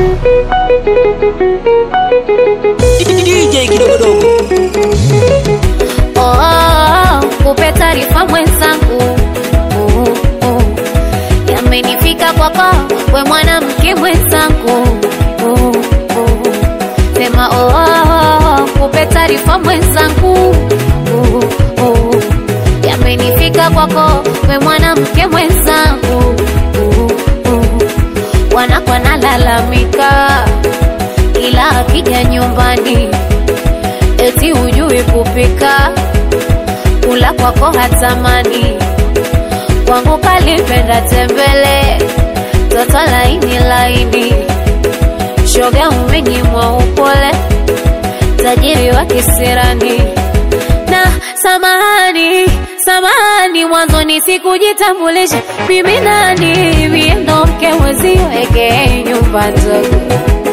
DJ kidogodogo Oh, oh, oh, kupe taarifa mwenzangu oh, oh. Yamenifika kwako we mwanamke mwenzangu oh, oh. Sema oh, oh, oh, kupe taarifa mwenzangu oh, oh. Yamenifika kwako we mwanamke mwenzangu oh, oh. Wanakwa nalalamika ila akija nyumbani eti hujui kupika, kula kwako hatamani, kwangu kalipenda tembele, toto laini laini, shoga umenyimwa upole, tajiri wa kisirani na samahani samahani, mwanzoni sikujitambulisha mimi nani, mie ndo mke mwezio eke nyumba ndogo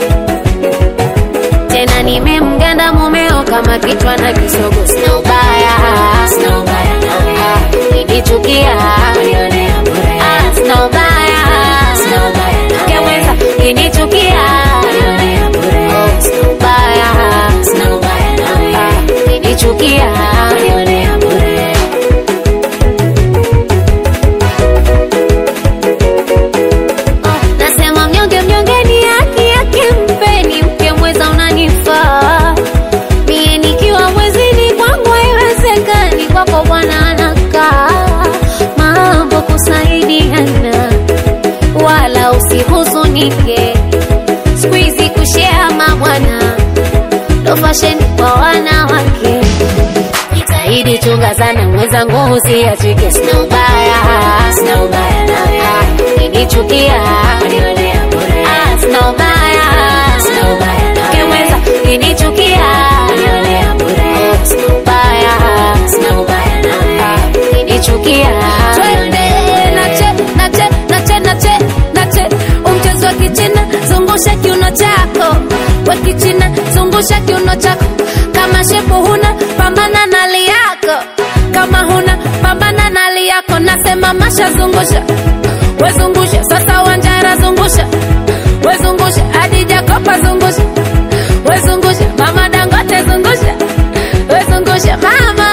tena nimemganda mumeo kama kichwa na kisogo, sina ubaya, sina ubaya nawe, nikichukia Ah, sina ubaya, sina ubaya keweza kinichukia Oh, sina ubaya, sina ubaya nawe, kinichukia Oh, nasema mnyonge mnyonge ni haki yake, mpeni mke mweza unanifaa mie nikiwa mwezini kwangu haiwezekani, kwako bwana anakaa mambo kusaidiana, wala usihuzunike, siku hizi kushea mabwana ndo fasheni kwa wanawake. Jitahidi chunga sana mwenzangu, usiachike, sina ubaya, sina ubaya nawe, kinichukia Ah, sina ubaya, sina ubaya nawe, mweza kinichukia Oh, sina ubaya, sina ubaya nawe, kinichukia Twende nache nache nache nache nache umchezo wa kichina zungusha kiuno chako wa kichina zungusha kiuno chako kama shepu huna pambana na hali yako kama huna pambana na hali yako nasema masha zungusha wezungusha sasa wanjara zungusha wezungusha hadi jakopa zungusha wezungusha mama dangote zungusha wezungusha mama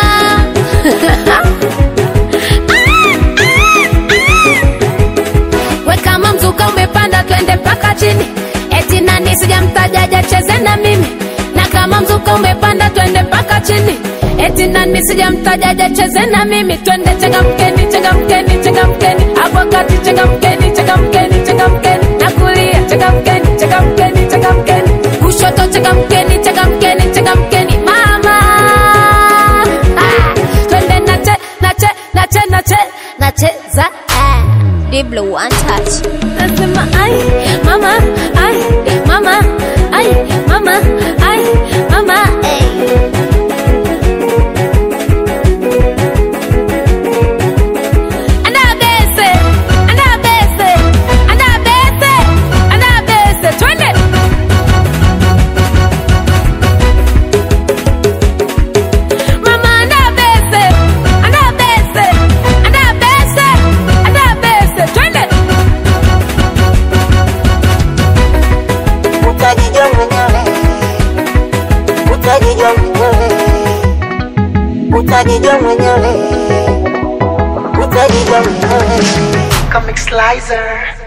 we kama mzuka umepanda twende mpaka chini eti nani sijamtajaja cheze na mimi na kama mzuka umepanda twende mpaka chini eti nani sijamtajaja cheze na mimi twende changamkeni changamkeni changamkeni hapo kati changamkeni changamkeni changamkeni na kulia changamkeni changamkeni changamkeni kushoto changamkeni changamkeni changamkeni mama ah, twende nache nache nache nache nacheza ah. Diblo one touch Nasema ai mama ai mama ai mama ai mama hey. Anabese anabese anabese anabese twende Mama anabese anabese anabese anabese twende utajijua mwenyewe, utajijua mwenyewe, utajijua mwenyewe, utajijua mwenyewe. Comic Slicer.